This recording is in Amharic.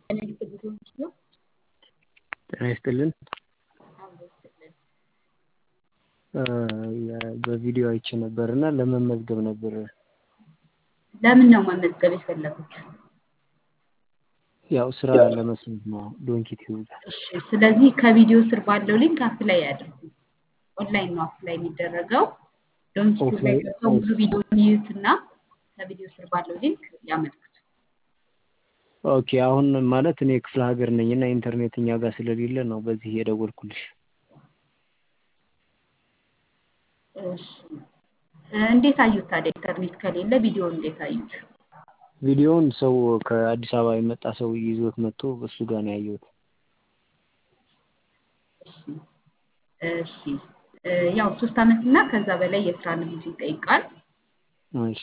ጤና ይስጥልኝ ነው ጤና ይስጥልን። አብሮ ይስጥልን። በቪዲዮ አይቼ ነበር እና ለመመዝገብ ነበር። ለምን ነው መመዝገብ የፈለጉት? ያው ስራ ለመስራት ነው ዶንኪ ቲዩብ ጋር። እሺ፣ ስለዚህ ከቪዲዮ ስር ባለው ሊንክ አፕላይ ያድርጉ። ኦንላይን ነው አፕላይ የሚደረገው። ዶንኪ ቲዩብ ላይ ኦፍላይን ገብተው ሙሉ ቪዲዮን ይዩትና ከቪዲዮ ስር ባለው ሊንክ ያመልክቱ። ኦኬ። አሁን ማለት እኔ ክፍለ ሀገር ነኝ እና ኢንተርኔት እኛ ጋር ስለሌለ ነው በዚህ የደወልኩልሽ። እሺ፣ እንዴት አዩት ታዲያ? ኢንተርኔት ከሌለ ቪዲዮ እንዴት አዩት? ቪዲዮውን ሰው ከአዲስ አበባ የመጣ ሰው ይዞት መጥቶ እሱ ጋር ነው ያየሁት። እሺ እሺ፣ ያው ሶስት አመት እና ከዛ በላይ የስራ ልምድ ይጠይቃል። እሺ